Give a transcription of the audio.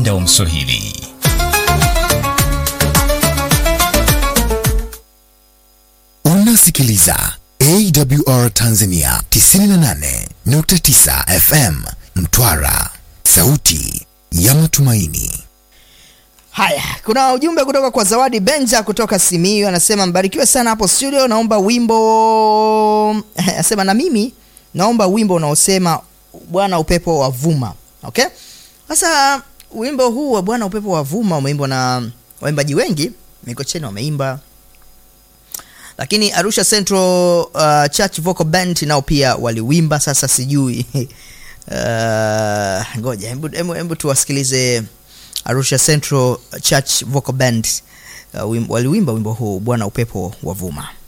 uwanda wa Mswahili. Unasikiliza AWR Tanzania 98.9 FM Mtwara, sauti ya matumaini. Haya, kuna ujumbe kutoka kwa Zawadi Benja kutoka Simiyu, anasema mbarikiwe sana hapo studio, naomba wimbo anasema na mimi naomba wimbo unaosema Bwana upepo wa vuma. Okay, sasa wimbo huu wa Bwana upepo wa vuma umeimbwa na waimbaji wengi, Mikocheni wameimba, lakini Arusha Central uh, Church Vocal Band nao pia waliwimba. Sasa sijui uh, ngoja hebu hebu- hebu tuwasikilize Arusha Central Church Vocal Band uh, wim- waliwimba wimbo huu Bwana upepo wa vuma.